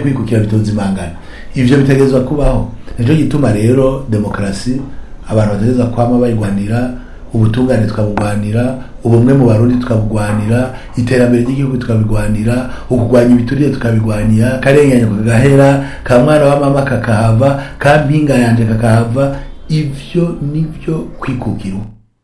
kwikukira bitozimangana ivyo bitegerezwa kubaho nico gituma rero demokarasi abantu bategereza kwama bayirwanira ubutungane tukabugwanira ubumwe mu barundi tukabugwanira iterambere ry'igihugu tukabigwanira ukugwanya ibiturire tukabigwanira karenganya kagahera ka mwana wa mama kakahava ka mpinga yanje kakahava ivyo nivyo kwikukira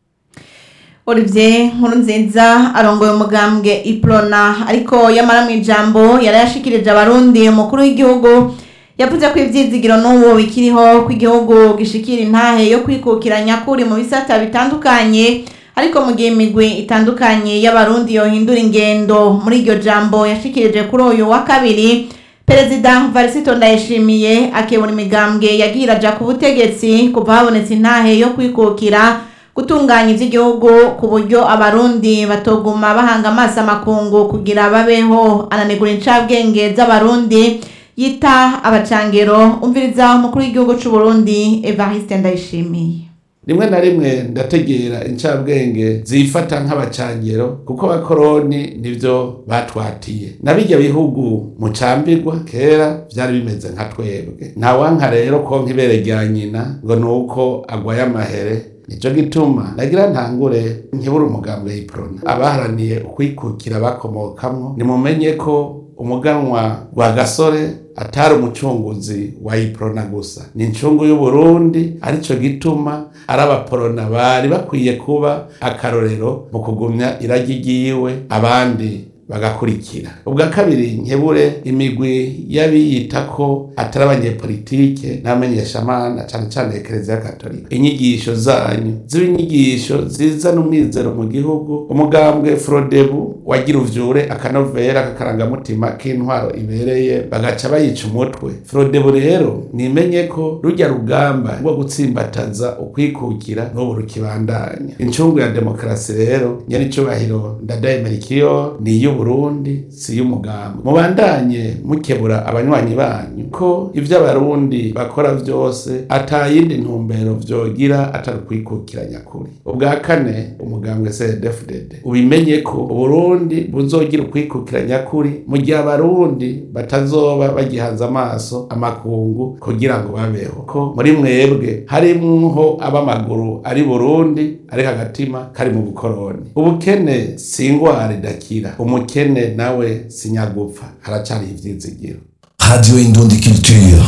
Olivier Nkurunziza arongoye umugambwe Iprona ariko yamara mu ijambo yarayashikirije abarundi umukuru w'igihugu yavuze ko ivyizigiro n'ubu bikiriho ko igihugu gishikira intahe yo kwikukira nyakuri mu bisata bitandukanye ariko mu gihe imigwi itandukanye y'abarundi yohindura ingendo muri iryo jambo yashikirije kuri uyu wa kabiri perezida varisito ndayishimiye akebura imigambwe yagiye iraja ku butegetsi kuva habonetse intahe yo kwikukira gutunganya ivy'igihugu ku buryo abarundi batoguma bahanga amaso amakungu kugira babeho ananegura incabwenge z'abarundi yita abacangero umviriza umukuru w'igihugu c'u Burundi Evariste Ndayishimiye rimwe na rimwe ndategera incabwenge zifata nk'abacangero kuko abakoroni nivyo batwatiye na birya bihugu mucambirwa kera vyari bimeze nka twebwe ntawanka rero konka ibere rya nyina ngo nuko agwaye amahere nico gituma nagira ntangure nkibura umugambwe y'iprona abaharaniye ukwikukira bakomokamwo nimumenye ko umuganwa wa gasore atari umucunguzi wa iprona gusa ni incungu y'uburundi arico gituma ari abaporona bari bakwiye kuba akarorero mu kugumya iragi ryiwe abandi bagakurikira ubwa kabiri nkebure imigwi y'abiyita ko atari abanyepolitike n'abamenyeshamana cane cane ekereziya katolika inyigisho zanyu ziba inyigisho zizana umwizero mu gihugu umugambwe frodebu wagira uvyure akanovera kakarangamutima k'intwaro ibereye bagaca bayica umutwe frodebu rero nimenye ko rujya rugamba rwo gutsimbataza ukwikukira n'ubu rukibandanya incungu ya demokarasi rero nyaricubahiro ndadayemerikiyo ni iy'ubu Burundi si y'umugambi mubandanye mukebura abanywanyi banyu ko ivyo abarundi bakora vyose atayindi ntumbero vyogira atari kwikukira nyakuri ubwa kane umugambwe CNDD-FDD ubimenye ko Uburundi buzogira ukwikukira nyakuri mu gihe abarundi batazoba bagihanze amaso amakungu kugira ngo babeho ko muri mwebwe harimwo ab'amaguru ari Burundi ariko agatima kari mu bukoroni ubukene si ingwara idakira umukene nawe sinyagupfa haracari ivyizigiro Radio Indundi Culture.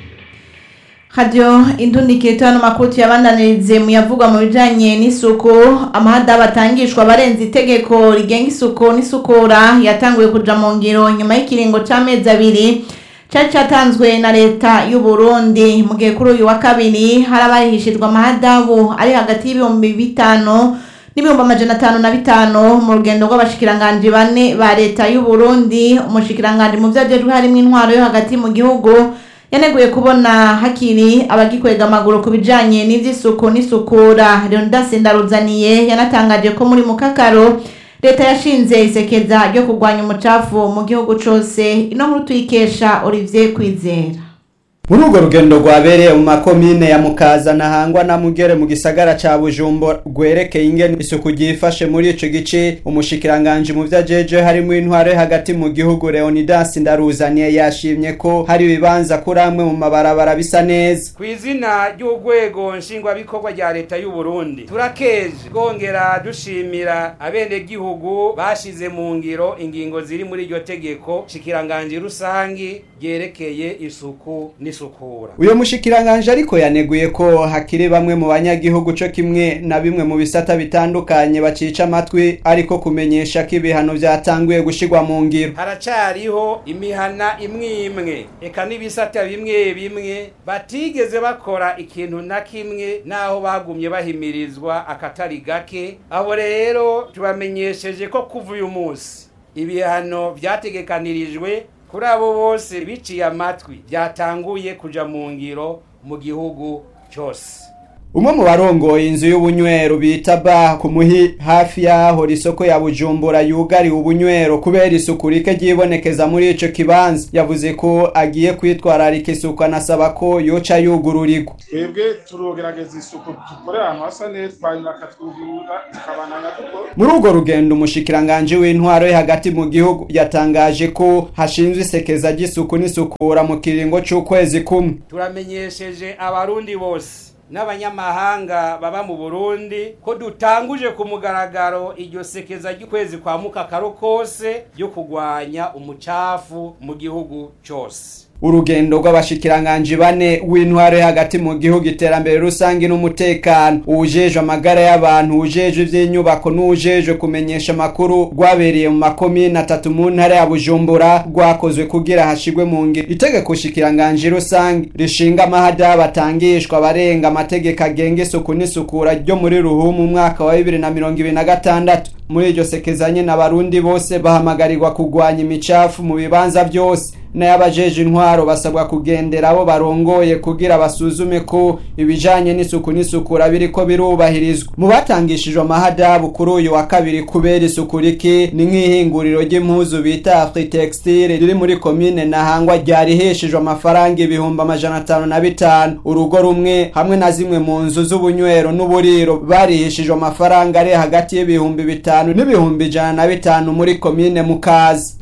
Radio indundikiro hano makuru tuyabandanirize mu yavugwa mu bijanye n'isuku amahada batangishwa barenze itegeko rigenga isuku n'isukura yatanguye kuja mu ngiro nyuma y'ikiringo c'amezi abiri cari catanzwe na leta y'u Burundi mu gihe kuri uyu wa kabiri harabarihishijwe amahadabu ari hagati y'ibihumbi bitanu n'ibihumbi amajana atanu na bitanu mu rugendo rw'abashikiranganji bane ba leta y'u Burundi umushikiranganji mu vyo ajejwe harimwo intwaro yo hagati mu gihugu yaneguye kubona hakiri abagikwega amaguru ku bijanye n'ivy'isuku n'isukura Leonidas Ndaruzaniye yanatangaje ko muri mukakaro leta yashinze isekeza ryo kurwanya umucafu mu gihugu cose ino nkuru tuyikesha Olivier Kwizera muri urwo rugendo rwabereye mu makomine ya mukaza na hangwa na mugere mu gisagara ca bujumbura rwerekeye ingene isuku ryifashe muri ico gice umushikiranganji mu vyo ajeje harimwo intwaro hagati mu gihugu leonidas ndaruzaniye yashimye ko hari ibibanza kuri amwe mu mabarabara bisa neza ku izina ry'urwego nshingwabikorwa rya leta y'u Burundi turakeje twongera dushimira abenegihugu bashize mu ngiro ingingo ziri muri iryo tegeko shikiranganji rusangi ryerekeye isuku n'isukura uyo mushikiranganje ariko yaneguye ko hakiri bamwe mu banyagihugu co kimwe na bimwe mu bisata bitandukanye bacica amatwi ariko kumenyesha ko ibihano vyatanguye gushirwa mu ngiro haracariho imihana imwe imwe eka n'ibisata bimwe bimwe batigeze bakora ikintu na kimwe naho bagumye bahimirizwa akatari gake abo rero tubamenyesheje ko kuva uyu munsi ibihano vyategekanirijwe kuri abo bose biciye amatwi byatanguye kuja mu ngiro mu gihugu cyose umwe mu barongoye inzu y'ubunywero bita ba ku muhi hafi y'aho isoko ya bujumbura yugariwe ubunywero kubera isuku rike ryibonekeza muri ico kibanza yavuze ko agiye kwitwararika isuku anasaba ko yoca yugururirwa twebwe turogerageza isuku dukorera ahantu hasa neza twanyuma akatwugurura tukabananya dukora muri urwo rugendo umushikiranganji w'intwaro yo hagati mu gihugu yatangaje ko hashinzwe isekeza ry'isuku n'isukura mu kiringo c'ukwezi kumwe turamenyesheje abarundi bose n'abanyamahanga baba mu burundi ko dutanguje ku mugaragaro iryo sekeza ry'ukwezi kwa mukakaro kose ryo kurwanya umucafu mu gihugu cyose urugendo rw'abashikiranganji bane w'intwaro yo hagati mu gihugu iterambere rusange n'umutekano uwujejwe amagara y'abantu uwujejwe ivy'inyubako n'uwujejwe kumenyesha amakuru rwabereye mu makomine atatu mu ntara ya bujumbura rwakozwe kugira hashigwe mu ngiro itegeko shikiranganji rusange rishinga amahada batangishwa abarenga amategeko agenga isuku n'isukura ryo muri ruhumu umwaka wa bibiri na mirongo ibiri na gatandatu muri iryo sekezanye n'abarundi bose bahamagarirwa kurwanya imicafu mu bibanza byose n'abajeje intwaro basabwa kugendera abo barongoye kugira basuzume ko ibijanye n'isuku n'isukura biriko birubahirizwa mu batangishijwe amahadabu kuri uyu wa kabiri kubera isuku rike ni nk'ihinguriro ry'impuzu bita Afritextile riri muri komine Nahangwa ryariheshejwe amafaranga ibihumbi amajana atanu na bitanu urugo rumwe hamwe na zimwe mu nzu z'ubunywero n'uburiro bariheshejwe amafaranga ari hagati y'ibihumbi bitanu n'ibihumbi ijana na bitanu muri komine Mukazi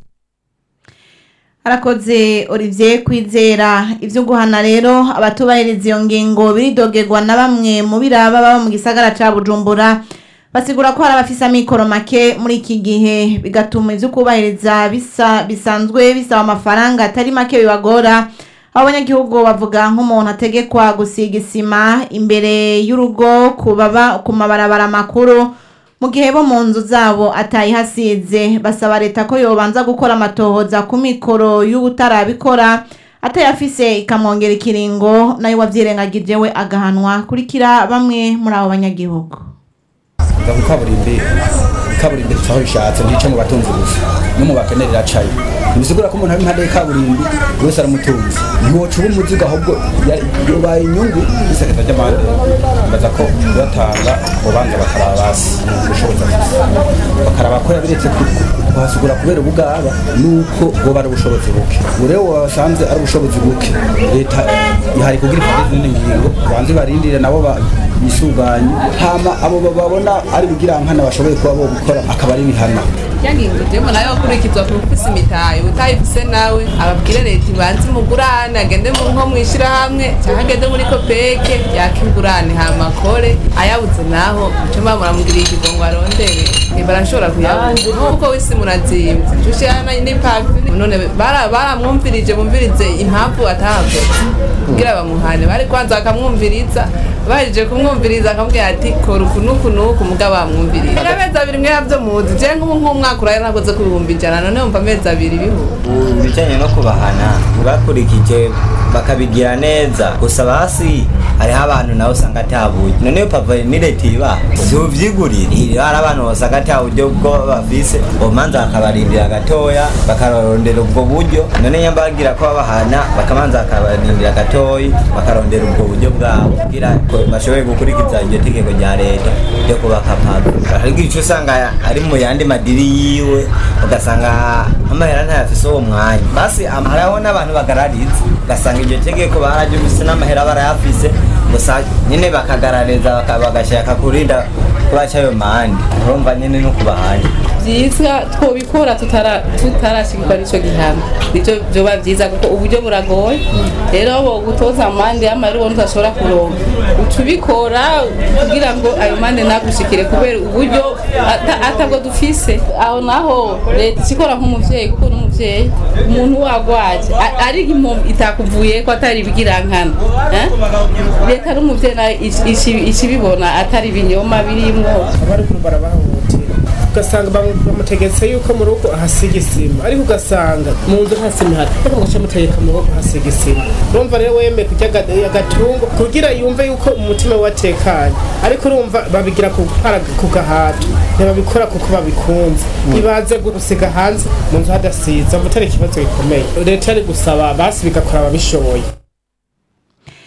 arakoze Olivier kwizera ivyo guhana rero abatubahiriza iyo ngingo biridogerwa na bamwe mu biraba baba mu gisagara ca Bujumbura basigura ko hari abafise amikoro make muri iki gihe bigatuma ivyo kubahiriza bisa bisanzwe bisaba amafaranga atari make bibagora abo banyagihugu bavuga nk'umuntu ategekwa gusiga isima imbere y'urugo kubaba ku mabarabara makuru mu gihe bo mu nzu zabo atayihasize basaba leta ko yobanza gukora amatohoza ku mikoro y'ubutarabikora atayafise ikamwongera ikiringo nayo wavyirengagije we agahanwa kurikira bamwe muri abo banyagihugu ndavuga kaburimbi kaburimbi tutaho rishatse ntice mu batunzi gusa no mu bakene riracaye ntibisigura ko umuntu ari impande y'ikaburimbi buri wese aramutunzi ntiwoca uba umuzigo ahubwo ya- yobaye inyungu isekeza ry'amande mbaza ko batanga ubanza bakaraba basi ubushobozi afise bakaraba ko yabiretse ku- ku- kuhasigura kubera ubugaba nuko boba ari ubushobozi buke ubu rero wasanze ari ubushobozi buke leta ihari kugira ifate izindi ngingo banze barindire nabo ba- bisuganye hama abo babona ari bigirankana bashoboye kuba bo gukora akaba ari bihana yangingo jemo nayo akurikizwa ku ufise imitahe utayifise nawe ababwire leta ibanze imugurane agende mu nko mwishirahamwe cyangwa agende muri kopeke yaka ingurane hama akore ayabuze naho muco mba muramugiriye ikigongo arondere Eh, barashobora kuyabuza nkuko wisi murazimvye tushirana n'ipavi none bara- baramwumvirije bumvirize impamvu atahakoze kugira bamuhane bari kwanza bakamwumviriza bahejeje kumwumviriza akamubwira ati kora uku n'uku n'uku mugabo bamwumviriza amezi abiri mwe yavyo muzi je nk'ubu nk'umwaka uraye nakoze ku bihumbi ijana none wumva amezi abiri bihuba ibijyanye no kubahana bakurikije bakabigira neza gusa basi hariho abantu nawe usanga atabuye none iyo papa ni leta iba siuvyigurira iyo hari abantu basanga ata buryo bwo bafise bomanza bakabarindira gatoya bakarondera ubwo buryo none nyamba bagira ko babahana bakamanza bakabarindira gatoyi bakarondera ubwo buryo bwabo kugira ko bashoboye gukurikiza iryo tegeko rya leta ryo kubaka papa ariko ico usanga ari mu yandi madiri yiwe ugasanga amahera ntayafise uwo mwanya basi am- hariho n'abantu bagarariza ugasanga iryo tegeko bararyumvise n'amahera barayafise gusa nyene bakagarariza baka- bagashaka kurinda kubaca ayo mande urumva nyene no kubahanya vyiza twobikora tutara tutarashikirwa n'ico gihano nivyo vyoba vyiza kuko uburyo buragoye rero bo gutoza amande y'amari ubona udashobora kuronka uca ubikora kugira ngo ayo mande nagushikire kubera uburyo ata- atabwo dufise aho naho leta ikikora nk'umuvyeyi kuko n'umuvyeyi umuntu wagwaje a- ari impombo itakuvuyeko atari ibigirankana eh? leta n'umuvyeyi nayo ici- ici- icibibona atari ibinyoma birimwo abariko barabahohotera ugasanga bamu- bamutegetse yuko mu rugo ahasiga isima ariko ugasanga mu nzu nta sima ihari ariko ugaca mutegeka mu rugo ahasiga isima urumva rero wemeye kurya aga- agatungo kugira yumve yuko umutima we watekanye ariko urumva babigira ku para- ku gahato ntibabikora kuko babikunze ibaze gusiga hanze mu nzu hadasiza mutari ikibazo gikomeye leta yari gusaba basi bigakora ababishoboye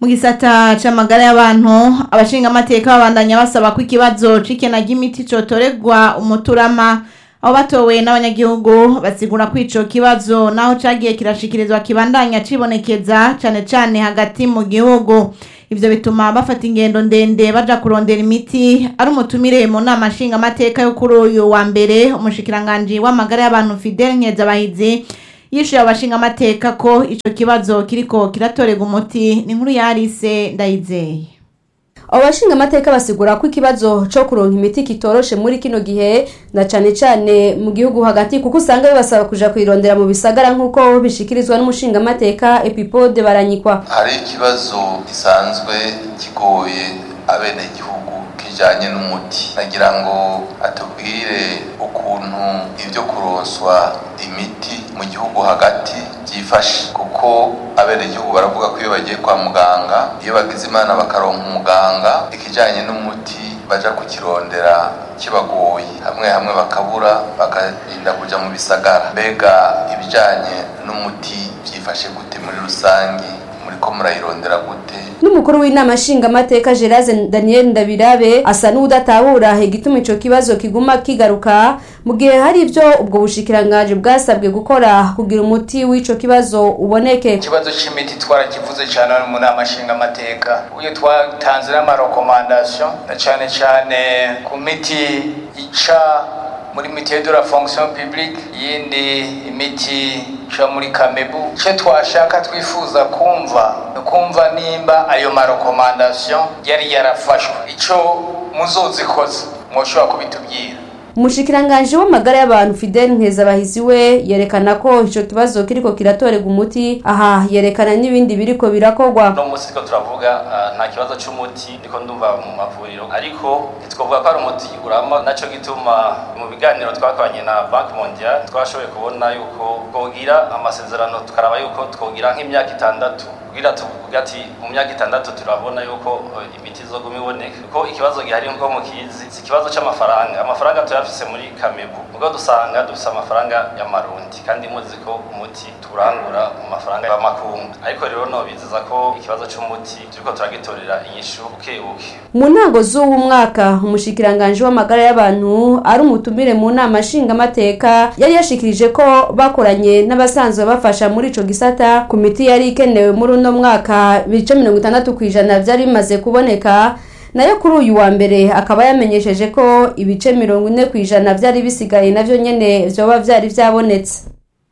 mu gisata c'amagara y'abantu abashingamateka babandanya basaba ko ikibazo c'ikena ry'imiti cotoregwa umuturama aho batowe n'abanyagihugu basigura ko ico kibazo naho cagiye kirashikirizwa kibandanya cibonekeza cane cane hagati mu gihugu ivyo bituma bafata ingendo ndende baja kurondera imiti ari umutumire mu nama nshingamateka yo kuri uyu wa mbere umushikiranganji w'amagara y'abantu Fidel Nkezabahizi yishuye abashingamateka ko ico kibazo kiriko kiratorega umuti ni inkuru ya Alice Ndayizeye abo bashinga amateka basigura ko ikibazo co kuronka imiti kitoroshe muri kino gihe na cane cane mu gihugu hagati kuko usanga bibasaba kuja kuyirondera mu bisagara nk'uko bishikirizwa n'umushinga amateka epipode baranyikwa hari ikibazo gisanzwe kigoye abenegihugu kijanye n'umuti nagira ngo atubwire ukuntu ivyo kuronswa imiti mu gihugu hagati byifashe kuko abenegihugu baravuga ko iyo bagiye kwa muganga iyo bagize imana bakaronka umuganga ikijanye n'umuti baja kukirondera kibagoye hamwe hamwe bakabura bakarinda kuja mu bisagara mbega ibijanye n'umuti byifashe gute muri rusangi muriko murayirondera gute n'umukuru w'inama nshingamateka gerase daniel ndabirabe asa n'udatahura igituma ico kibazo kiguma kigaruka mu gihe hari ivyo ubwo bushikiranganji bwasabwe gukora kugira umuti w'ico kibazo uboneke ikibazo c'imiti twarakivuze cane mu nama nshingamateka uyo twatanze n'amarekomandasiyo na cane cane ku miti ica muri mitiye de la fonction publique yindi imiti ica muri kamebu icyo twashaka twifuza kumva ni ukumva nimba ayo marekomandasiyo yari yarafashwe icyo muzozikoze mwoshobora kubitubwira umushikiranganji w'amagara y'abantu fidel nkezabahizi we yerekana ko ico kibazo kiriko kiratorega umuti aha yerekana n'ibindi biriko birakorwa no munsi turiko turavuga uh, nta kibazo c'umuti ndiko ndumva mu mavuriro ariko ntitwovuga ko ari umuti urama naco gituma mu biganiro twakoranye na banki mondial twashoboye kubona yuko twogira amasezerano tukaraba yuko twogira nk'imyaka itandatu kugira tuvuga ati mu myaka itandatu turabona yuko uh, imiti izoguma iboneka kuko ikibazo gihari nko mukizi si ikibazo c'amafaranga amafaranga tuyafise muri kamebu ubwo dusanga dufise amafaranga y'amarundi kandi muzi ko umuti turangura mu mafaranga y'amakungu ariko rero nobizeza ko ikibazo c'umuti turiko turagitorera inyishu buke buke mu ntango z'uwu mwaka umushikiranganji w'amagara y'abantu ari umutumire mu nama nshingamateka yari yashikirije ko bakoranye n'abasanzwe bafasha muri ico gisata ku miti yari ikenewe muri uno mwaka ibice mirongo itandatu ku ijana vyari bimaze kuboneka nayo kuri uyu wa mbere akaba yamenyesheje ko ibice mirongo ine ku ijana vyari bisigaye navyo nyene vyoba vyari vyabonetse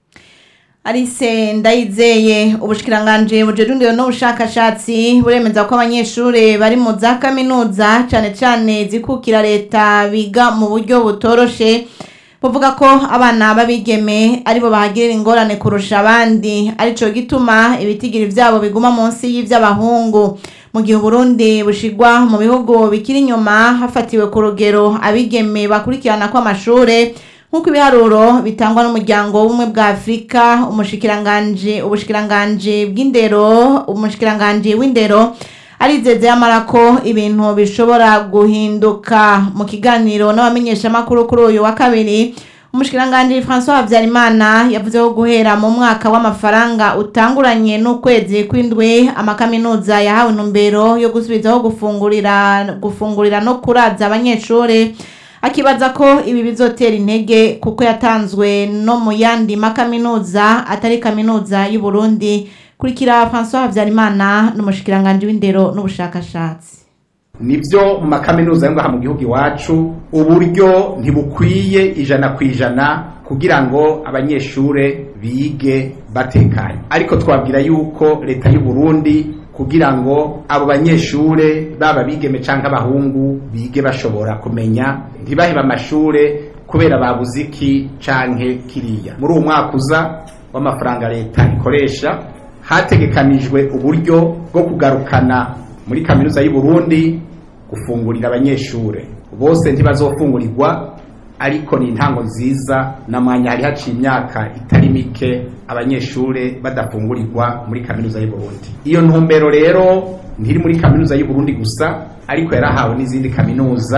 Alice ndayizeye ubushikiranganje bujejundiwe n'ubushakashatsi buremeza ko abanyeshure bari mu za kaminuza cane cane zikukira leta biga mu buryo butoroshe buvuga ko abana babigeme aribo bahagirira ingorane kurusha abandi arico gituma ibitigiri vyabo biguma munsi y'ivy'abahungu mu gihe Burundi bushigwa mu bihugu bikiri inyuma hafatiwe ku rugero abigeme bakurikirana kw'amashure nk'uko ibiharuro bitangwa n'umuryango w'ubumwe bwa afurika umushikiranganje ubushikiranganje bw'indero umushikiranganje w'indero arizeze yamara ko ibintu bishobora guhinduka mu kiganiro n'abamenyeshamakuru kuri uyu wa kabiri umushikiranganje François Habyarimana yavuze ko guhera mu mwaka w'amafaranga utanguranye n'ukwezi kw'indwi amakaminuza yahawe intumbero yo gusubizaho gufungurira gufungurira no kuraza abanyeshuri akibaza ko ibi bizotera intege kuko yatanzwe no mu yandi makaminuza atari kaminuza y'u Burundi kurikira François Habyarimana n'umushikiranganje w'indero n'ubushakashatsi nibyo mu makaminuza yo ngaha mu gihugu iwacu uburyo ntibukwiye ijana ku ijana kugira ngo abanyeshure bige batekanye ariko twabwira yuko leta y'u Burundi kugira ngo abo banyeshure baba bigeme canke abahungu bige bashobora kumenya ntibaheba amashure kubera babuze iki canke kiriya muri uwo mwaka uza w'amafaranga leta ikoresha hategekanijwe uburyo bwo kugarukana muri kaminuza y'u Burundi gufungurira abanyeshure bose ntibazofungurirwa ariko ni intango nziza na mwanya hari haciye imyaka itari mike abanyeshure badafungurirwa muri kaminuza y'u Burundi iyo ntumbero rero ntiri muri kaminuza y'u Burundi gusa ariko yarahawe n'izindi kaminuza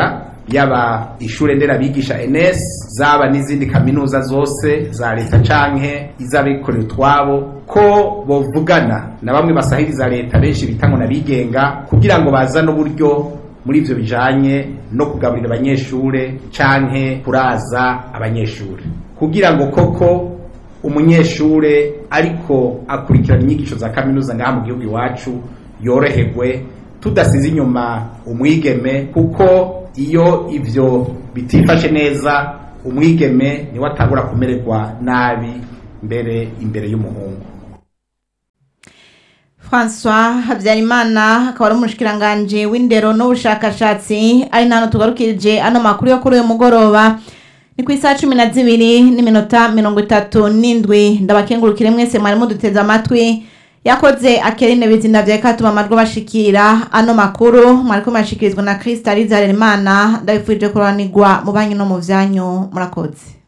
yaba ishure nderabigisha NS zaba n'izindi kaminuza zose za leta canke iz'abikorera utwabo ko bovugana na bamwe basahiriza leta benshi bita ngo nabigenga kugira ngo bazane uburyo muri ivyo bijanye no kugaburira abanyeshure canke kuraza abanyeshure kugira ngo koko umunyeshure ariko akurikirana inyigisho za kaminuza ngaha mu gihugu iwacu yoroherwe tudasize inyuma umwigeme kuko iyo ivyo bitifashe neza umwigeme niwe atangura kumererwa nabi mbere imbere y'umuhungu François Habyarimana akaba ari umushikiranganje w'indero n'ubushakashatsi ari nano tugarukirije ano makuru yo kuri uyu mugoroba ni ku isaha cumi na zibiri n'iminota mirongo itatu n'indwi ndabakengurukire mwese mwari muduteze amatwi yakoze akerine bizina vya katuma amarwo bashikira ano makuru mwariko murashikirizwa na Krista Rizaremana ndabifurije kuranirwa mu banyu no mu vyanyu murakoze